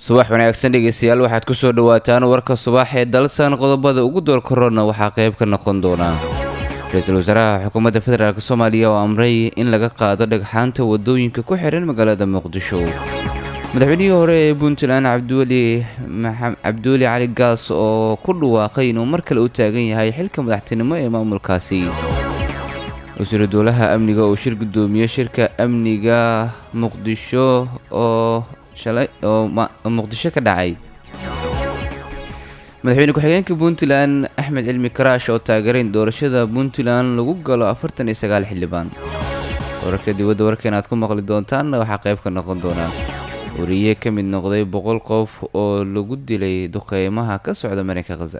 subax wanaagsan dhegeystayaal waxaad kusoo dhawaataan warka subax ee dalsan qodobada ugu door korona waxaa qayb ka noqon doona ra-iisul wasaaraha xukuumadda federaalk soomaaliya oo amray in laga qaado dhagxaanta wadooyinka ku xihan magaalada muqdisho madaxweynihii hore ee puntland cabdiweli cabdiweli cali gaas oo ku dhawaaqay inuu mar kale u taagan yahay xilka madaxtinimo ee maamulkaasi wasiiru dowlaha amniga oo shir gudoomiye shirka amniga muqdisho oo shalay oo muqdisho ka dhacay madaxweyne ku-xigeenka puntland axmed cilmi karaash oo taageeray in doorashada puntland lagu galo afartan iyo sagaal xildhibaan wararka dibadda warkeena aad ku maqli doontaanna waxaa qayb ka noqon doonaa wariye ka mid noqday boqol qof oo lagu dilay duqeymaha ka socda marinka khaza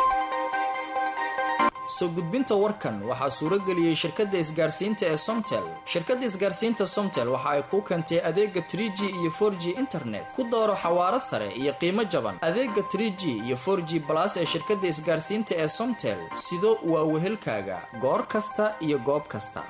soo gudbinta warkan waxaa suurageliyey shirkadda isgaarsiinta ee somtel shirkadda isgaarsiinta somtel waxa ay kuu keentay adeega tr g iyo for g internet ku dooro xawaaro sare iyo qiimo jaban adeega tr g iyo for g balas ee shirkadda isgaarsiinta ee somtel sido waa wehelkaaga goor kasta iyo goob kasta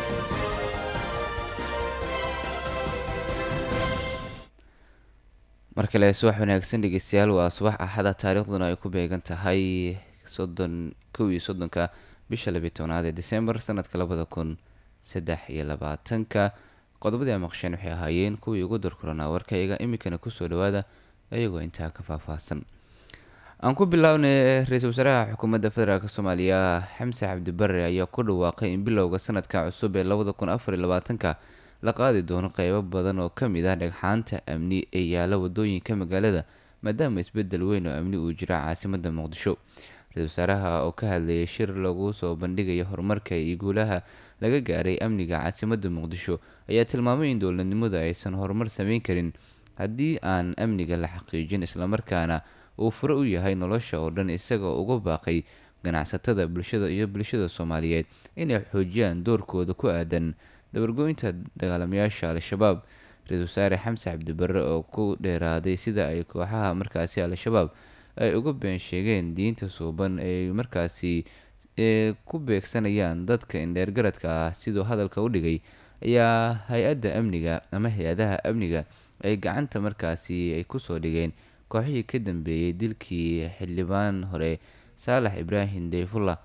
mar kale subax wanaagsan dhegeystayaal waa subax axada taariikhduna ay ku beegan tahay soddon kow iyo soddonka bisha labiyi tobnaad ee december sanadka labada kun saddex iyo labaatanka qodobadii a maqsheen waxay ahaayeen kuwii ugu dorkoranaa warkayga iminkana kusoo dhawaada iyagoo intaa ka faahfaahsan aan ku bilownay ra-iisul wasaaraha xukuumadda federaalk soomaaliya xamse cabdibare ayaa ku dhawaaqay in bilowga sanadka cusub ee labada kun afar iyo labaatanka la qaadi doono qeybo badan oo kamid ah dhagxaanta amni ee yaala wadooyinka magaalada maadaama isbedel weyn oo amni uu jira caasimada muqdisho ra-isul wasaaraha oo ka hadlayay shir lagu soo bandhigayo horumarka iyo guulaha laga gaaray amniga caasimada muqdisho ayaa tilmaamay in dowladnimadu aysan horumar sameyn karin haddii aan amniga la xaqiijin islamarkaana uu furo u yahay nolosha oo dhan isagoo uga baaqay ganacsatada bulshada iyo bulshada soomaaliyeed inay xoojiyaan doorkooda ku aadan dabargooynta dagaalamayaasha al-shabaab ra-isul wasaare xamse cabdibare oo ku dheeraaday sida ay kooxaha markaasi al-shabaab ay uga been sheegeen diinta suuban ay markaasi ku beegsanayaan dadka indheergaradka ah siduu hadalka u dhigay ayaa hay-adda amniga ama hay-adaha amniga ay gacanta markaasi ay kusoo dhigeen kooxihii ka dambeeyey dilkii xildhibaan hore saalax ibraahim deyfullah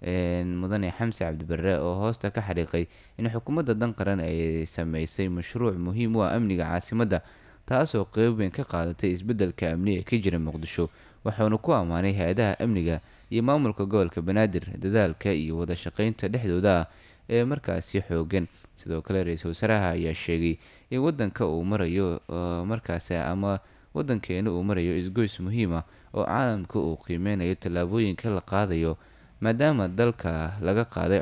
mudane xamse cabdibare oo hoosta ka xariiqay in xukuumadda dan qaran ay sameysay mashruuc muhiim u ah amniga caasimadda taasoo qeyb weyn ka qaadatay isbeddelka amni ee ka jira muqdisho waxauna ku ammaanay hay-adaha amniga iyo maamulka gobolka banaadir dadaalka iyo wada shaqeynta dhexdooda ah ee markaasi xoogan sidoo kale ra-iisul wasaaraha ayaa sheegay in wadanka uu marayo markaasi ama wadankeena uu marayo isgoys muhiim ah oo caalamka uu qiimeynayo tallaabooyinka la qaadayo maadaama dalka laga qaaday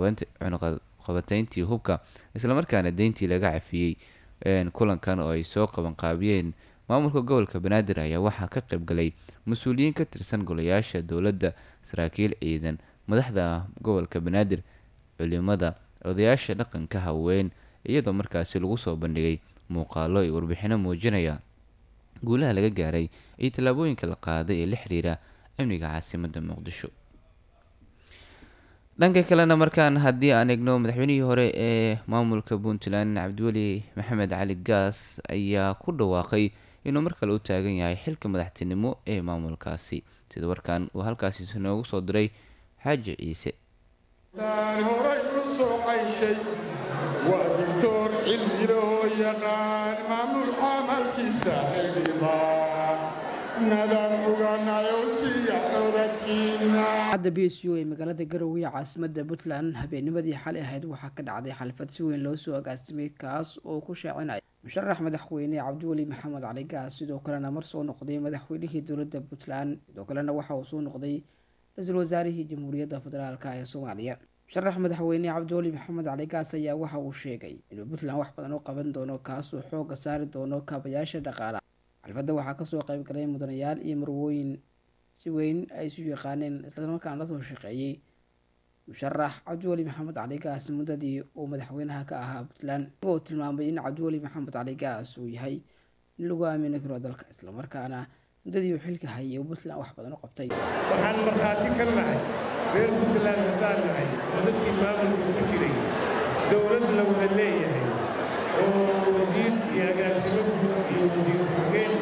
cunuqabateyntii hubka islamarkaana deyntii laga cafiyey kulankan oo ay soo qabanqaabiyeen maamulka gobolka banaadir ayaa waxaa ka qaybgalay mas-uuliyiin ka tirsan golayaasha dowladda saraakiil ciidan madaxda gobolka banaadir culimada odayaasha dhaqanka haween iyadoo markaasi lagu soo bandhigay muuqaalo iyo warbixino muujinaya guulaha laga gaaray iyo tallaabooyinka la qaaday ee la xiriira amniga caasimadda muqdisho dhanka kalena markaan haddii aan eegno madaxweynihii hore ee maamulka puntland cabdiweli maxamed cali gaas ayaa ku dhawaaqay inuu mar kale u taagan yahay xilka madaxtinimo ee maamulkaasi sida warkan uu halkaasi noogu soo diray xaaji ciise horay u soo cayshay waa doctor cilmiloo yaqaan maamul camalkiisa xildhibaan nadaan oganayo siya codadkiina cadda b s u ee magaalada garowe ee caasimada puntland habeennimadii xalay ahayd waxaa ka dhacday xalfad si weyn loo soo agaasimay kaas oo ku shaacinaya musharax madaxweyne cabdiweli maxamed cali gaas sidoo kalena mar soo noqday madaxweynihii dowladda puntland sidoo kalena waxa uu soo noqday ra-iisul wasaarihii jamhuuriyadda federaalk ee soomaaliya musharax madaxweyne cabdiweli maxamed cali gaas ayaa waxa uu sheegay inuu puntland wax badan u qaban doono kaasuu xooga saari doono kaabayaasha dhaqaalaha xalfadda waxaa kasoo qayb galay mudanayaal iyo marwooyin si weyn ay isu yaqaaneen islamarkaana lasoo shaqeeyey musharax cabdiweli maxamed cali gaas muddadii uu madaxweynaha ka ahaa puntland isagoo tilmaamay in cabdiweli maxamed cali gaas uu yahay in lagu aamini karo dalka islamarkaana muddadii uu xilka hayay uu puntland wax badan u qabtay waxaan markhaati ka nahay reer puntland haddaan nahay oo dadkii maamulka ku jiray dowlad la wada leeyahay oo wasiir iyo agaasimo guud iyo wasiir ku-xigeen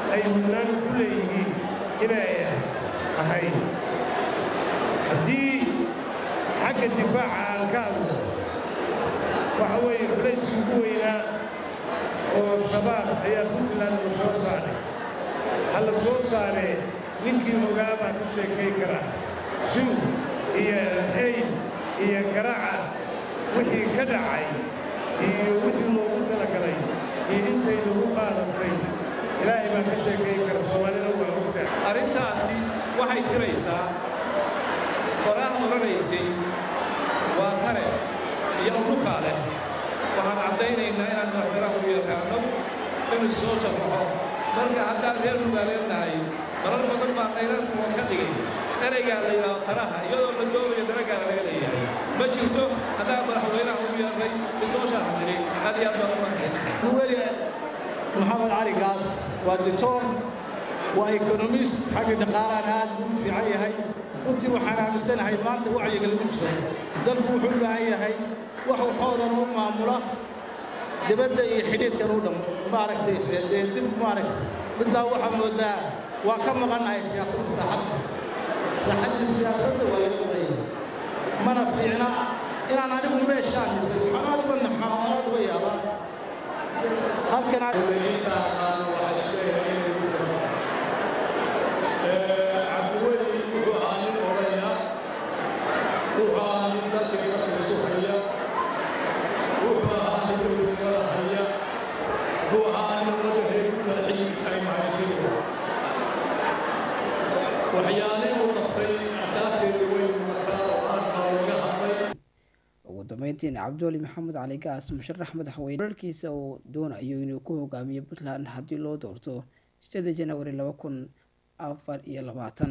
ay mudnaan ku leeyihiin inay ahayd haddii xagga difaaca aan ka hadlo waxa weeye culayskii ugu weynaa oo shabaab ayaa puntland la soo saaray ha la soo saaree ninkii ogaa baa ka sheekay kara suw iyo eyd iyo garaaca wixii ka dhacay iyo wixii loogu talagalay iyo intay lagu qaadatay ilaahay baa ka sheekay kara soomaalina waa ogtaa arrintaasi waxay tiraysaa qoraah odhanaysay waa tare iyo unukaa leh waxaan caddaynaynaa inaan madaxweynaha u yaqaano inuu soo sharaxo marka haddaan reer nugaaleed nahay marar badan baa qayraaskoo ka dhigay ereygaa la yidhaahdo taraha iyadoo la doonayo daragaana laga leeyahay ma jirto haddaan madaxweynaha u yeernay isoo sharax jiray aad iyo aad baan u mahadsan weli maxamed cali gaas waa doctor waa ekonomist xagga dhaqaalahan aad buu u fiican yahay runtii waxaan aaminsanahay maanta wacyiga lagu jiro dalku wuxuu u baahan yahay wax waxoodan u maamula dibadda iyo xidhiidhkan u dham maaragtay dee dib maaragtay middaa waxaa moodaa waa ka maqannahay siyaasadda saaxadda saaxadda siyaasadda waa laga maqanya mana fiicna inaan anigu meeshaan dhisay waxaan aad uga naxaa oo aad uga yaabaa halkan aad cabdiweli wuxuu ahaa nin odaya wuxuu ahaa nin dalka iga fursuhaya wuxuu ahaa nin dowladnimada haya wuxuu ahaa nin ummadda reer ku kala xilligiisa ay mahaysan waxyaalihii uu qabtay asaafteeda weyn markaa oo aad baa looga hadlay ugu dambeyntiina cabdiweli maxamed cali gaas musharax madaxweyne wararkiisa uu doonayo inuu ku hogaamiyo puntland haddii loo doorto sideeda janawari laba kun afar iyo labaatan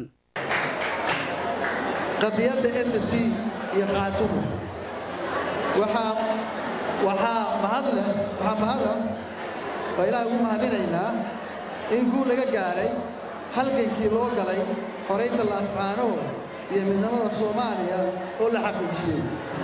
qadiyadda s c iyo qaatuhu waxaa waxaa mahad leh waxaa mahada waa ilaah ugu mahadinaynaa in guul laga gaadhay halgankii loo galay xoraynta laascaanow iyo midnimada soomaaliya oo la xaqiijiyey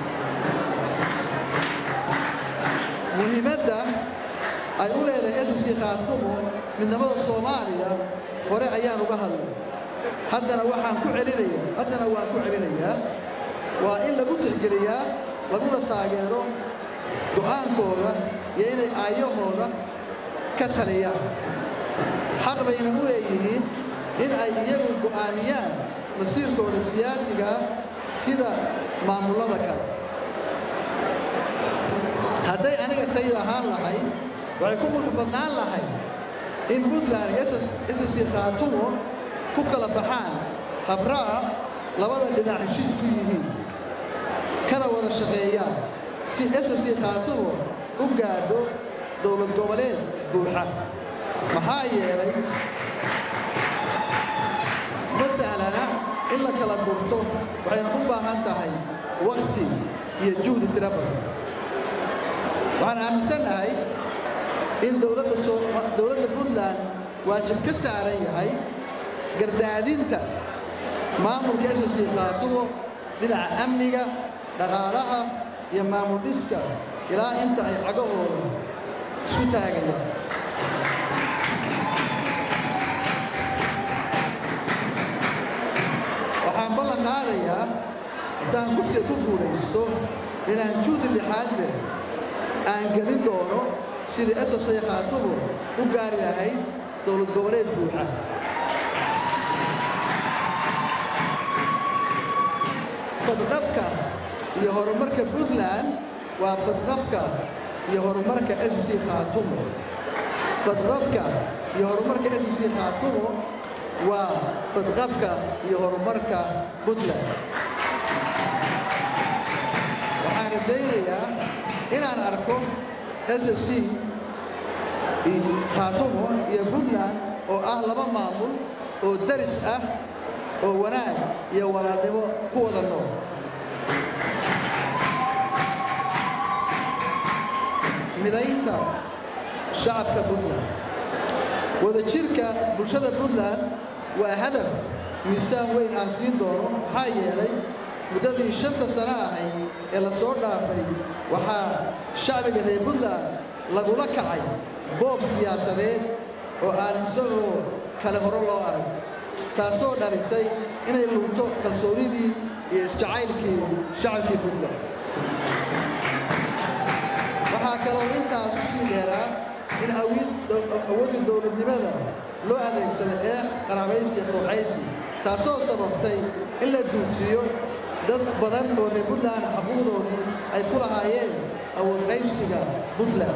muhiimadda ay u leedahay s c qaatuhu midnimada soomaaliya hore ayaan uga hadlay haddana waxaan ku celinayaa haddana waan ku celinayaa waa in lagu tixgeliyaa laguna taageero go'aankooda iyo inay aayahooda ka taliyaan xaq bayna u leeyihiin in ay iyagu go'aamiyaan masiirkooda siyaasigaa sida maamullada kale hadday aniga tayda ahaan lahay waxay ku qurux badnaan lahay in puntland iyo ssc khaatumo ku kala baxaan habra'a labada dhinac heshiis ku yihiin kana wada shaqeeyaan si ssc khaatumo u gaadho dowlad goboleed buuxa maxaa yeelay ma sahlana in la kala gurto waxayna u baahan tahay wakhti iyo juhdi tira badan waxaan aaminsannahay in dowladda dowladda puntland waajib ka saaran yahay gardaadinta maamulka ssc khaatumo dhinaca amniga dhaqaalaha iyo maamul dhiska ilaa inta ay cagahooda isku taagayaan waxaan ballan qaadayaa haddaan kursiga ku guulaysto inaan juhdi lixaad leh aan gelin doono sidii ssc khaatumo u gaari lahayd dowlad goboleed buuxa badqabka iyo horumarka puntland waa badqabka iyo horumarka ssc khaatumo badqabka iyo horumarka ssc khaatumo waa badqabka iyo horumarka puntland waxaan rajaynayaa inaan arko ssc khaatumo iyo puntland oo ah laba maamul oo daris ah oo wanaag iyo walaalnimo ku wada nool midaynta shacabka puntland wadajirka bulshada puntland waa hadaf miisaan weyn aan siin doono maxaa yeelay muddadii shanta sano ahayd ee la soo dhaafay waxaa shacbiga reer puntland lagula kacay boob siyaasadeed oo aan isagoo kale hore loo arag taasoo dhalisay inay lugto kalsoonidii iyo isjacaylkii shacabkii puntland waxaa kaloo intaas usii dheeraa in awoodii dowladnimada loo adeegsado ee qaraabaysi iyo ruuxaysi taasoo sababtay in la duugsiiyo dad badan oo reer puntland xaquuqdoodii ay ku lahaayeen awoodqaybsiga puntland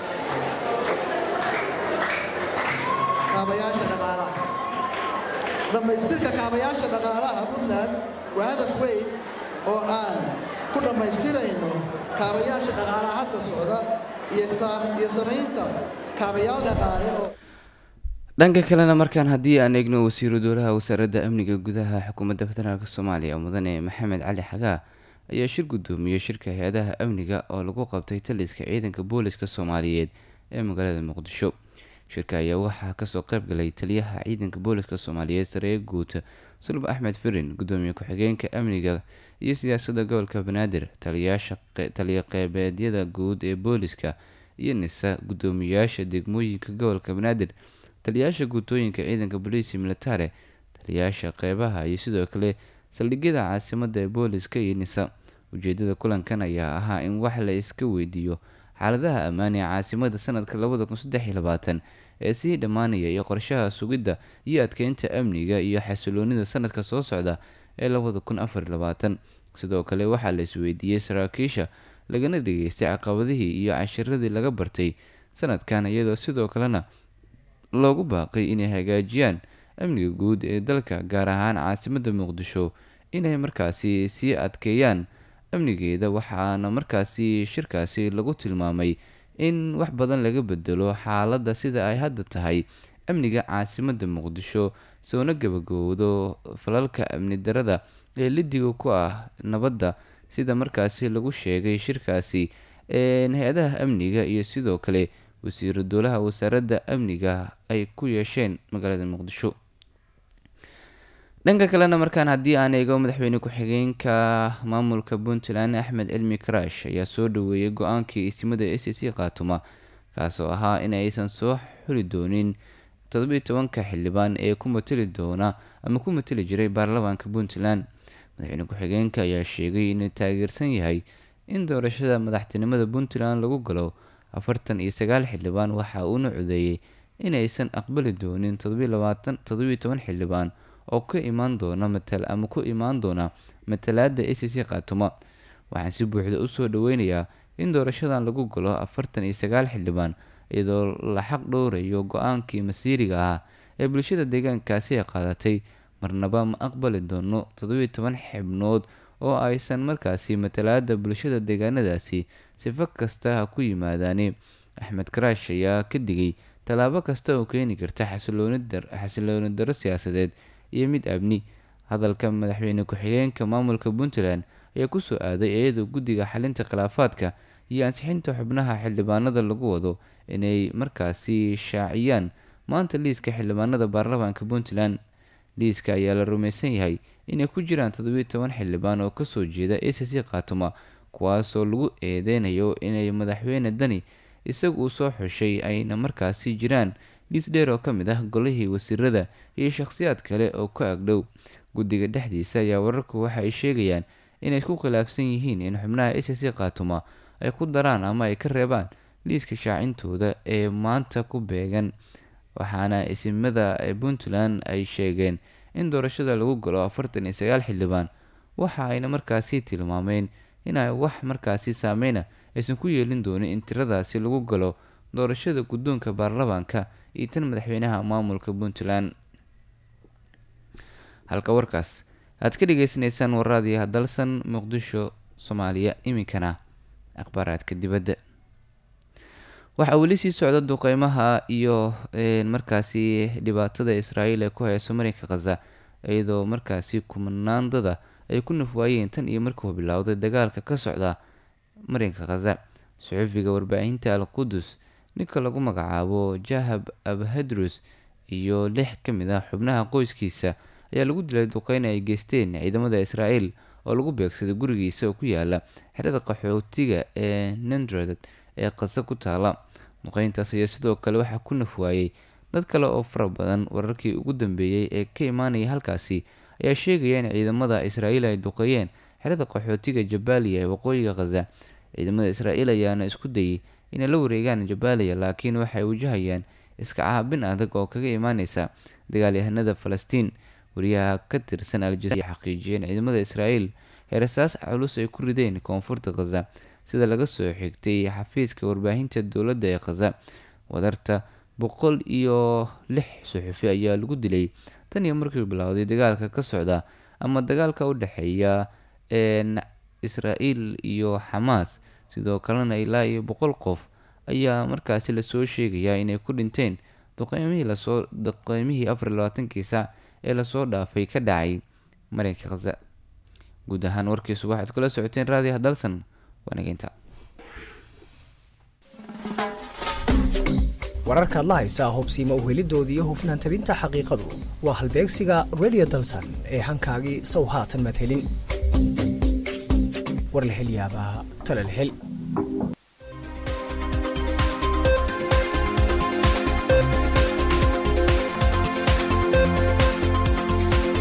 kaabayaasha dhaqaalaha dhammaystirka kaabayaasha dhaqaalaha puntland waa hadaf weyn oo aan ku dhammaystirayno kaabayaasha dhaqaalaha hadda socda iyo samaynta kaabayaal dhaqaale oo dhanka kalena markaan haddii aan eegno wasiiru dowlaha wasaaradda amniga gudaha xukuumadda federaalk soomaaliya mudane maxamed cali xagaa ayaa shir guddoomiyey shirka hay-adaha amniga oo lagu qabtay taliska ciidanka booliska soomaaliyeed ee magaalada muqdisho shirka ayaa waxaa kasoo qayb galay taliyaha ciidanka booliska soomaaliyeed saree guud sulub axmed firin gudoomiye ku-xigeenka amniga iyo siyaasadda gobolka banaadir taliyaasha taliya qeybeedyada guud ee booliska iyo nisa guddoomiyaasha degmooyinka gobolka banaadir taliyaasha guutooyinka ciidanka boliisi militare taliyaasha qeybaha iyo sidoo kale saldhigyada caasimada ee booliska iyo nisa ujeedada kulankan ayaa ahaa in wax la iska weydiiyo xaaladaha ammaan ee caasimada sanadka labada kun saddex iyo labaatan ee sii dhammaanaya iyo qorshaha sugidda iyo adkeynta amniga iyo xasiloonida sanadka soo socda ee labada kun afar iyo labaatan sidoo kale waxaa la isweydiiyey saraakiisha lagana dhageystay caqabadihii iyo cashiradii laga bartay sanadkan iyadoo sidoo kalena loogu baaqay inay hagaajiyaan amniga guud ee dalka gaar ahaan caasimada muqdisho inay markaasi sii adkeeyaan amnigeeda waxaana markaasi shirkaasi lagu tilmaamay in wax badan laga bedelo xaaladda sida ay hadda tahay amniga caasimada muqdisho soona gabagowdo falalka amni darada ee lidiga ku ah nabadda sida markaasi lagu sheegay shirkaasi hay-adaha amniga iyo sidoo kale wasiiru dowlaha wasaaradda amniga ay ku yeesheen magaalada muqdisho dhanka kalena markaan haddii aan eego madaxweyne ku-xigeenka maamulka puntland axmed cilmi karash ayaa soo dhaweeyey go-aankii ismada a c c khaatuma kaasoo ahaa in aysan soo xuli doonin toddobiiy tobanka xildhibaan ee ku mateli doona ama ku mateli jiray baarlamaanka puntland madaxweyne ku-xigeenka ayaa sheegay inuu taageersan yahay in doorashada madaxtinimada puntland lagu galo afartan iyo sagaal xildhibaan waxa uuna codeeyey inaysan aqbali doonin toddobiiy toban xildhibaan oo ka imaan doona ama ku imaan doona matalaada a c c khaatuma waxaan si buuxda usoo dhaweynayaa in doorashadan lagu galo afartan iyo sagaal xildhibaan iyadoo la xaq dhowrayo go-aankii masiiriga ahaa ee bulshada deegaankaasi ay qaadatay marnaba ma aqbali doono toddobiiy toban xibnood oo aysan markaasi matalaada bulshada deegaanadaasi sifo kasta ha ku yimaadaane axmed karaash ayaa ka digay tallaabo kasta oo keeni karta xasilooni daro siyaasadeed iyo mid amni hadalka madaxweyne ku-xigeenka maamulka puntland ayaa kusoo aaday iyadoo guddiga xalinta khilaafaadka iyo ansixinta xubnaha xildhibaanada lagu wado inay markaasi shaaciyaan maanta liiska xildhibaanada baarlamaanka puntland liiska ayaa la rumaysan yahay inay ku jiraan toddobiiy toban xildhibaan oo kasoo jeeda a c c khaatuma kuwaasoo lagu eedeynayo inay madaxweyne dani isagu uu soo xushay ayna markaasi jiraan liis dheer oo ka mid ah golihii wasiirada iyo shakhsiyaad kale oo ka agdhow guddiga dhexdiisa ayaa wararku waxa ay sheegayaan inay isku khilaafsan yihiin in xubnaha a c c khaatuma ay ku daraan ama ay ka reebaan liiska shaacintooda ee maanta ku beegan waxaana isimada puntland ay sheegeen in doorashada lagu galo afartan iyo sagaal xildhibaan waxa ayna markaasi tilmaameen inay wax markaasi saameyna aysan ku yeelin doonin in tiradaasi lagu galo doorashada guddoonka baarlamaanka iyo tan madaxweynaha maamulka puntland halka warkaas aad ka dhageysaneysaan waraadiyo hadalsan muqdisho soomaaliya iminkana akhbaaraadka dibadda waxaa weli sii socda duqeymaha iyo markaasi dhibaatada israa'iil ee ku hayso marinka khaza iyadoo markaasi kumanaandada ay ku nafwaayeen tan iyo markuu bilowday dagaalka ka socda marinka khaza suxufiga warbaahinta al qudus ninka lagu magacaabo jahab abhadrus iyo lix ka mid ah xubnaha qoyskiisa ayaa lagu dilay duqeyn ay geysteen ciidamada israa'iil oo lagu beegsaday gurigiisa oo ku yaala xerada qaxootiga ee nandred ee qasa ku taala duqeyntaas ayaa sidoo kale waxaa ku nafwaayey dad kale oo fara badan wararkii ugu dambeeyey ee ka imaanaya halkaasi ayaa sheegaya in ciidamada israa'iil ay duqeeyeen xerada qaxootiga jabaaliya ee waqooyiga khaza ciidamada israa'iil ayaana isku dayay inay la wareegaan jabaaliya laakiin waxay wajahayaan iska caabin adag oo kaga imaaneysa dagaalyahanada falastiin wariyaha ka tirsan aljaziira xaqiijiyeen ciidamada israa'iil heerasaas culus ay ku rideen koonfurta khaza sida laga soo xigtay xafiiska warbaahinta dowladda ee khaza wadarta boqol iyo lix suxufi ayaa lagu dilay tan iyo markii bilowday dagaalka ka socda ama dagaalka u dhexeeya israa'iil iyo xamaas sidoo kalena ilaa iyo boqol qof ayaa markaasi lasoo sheegayaa inay ku dhinteen duqeymihii lasoo duqeymihii afar iyo labaatankii saac ee lasoo dhaafay ka dhacay marinka khaza guud ahaan warkiisu waxaad kula socoteen raadiyaha dalsan waanageynta wararkaad la haysaa hubsiima uhelidoodii iyo hufnaan tabinta xaqiiqadu waa halbeegsiga radio dalsan ee hankaagii sow haatan madhelin war la hel yaabaa tala la hel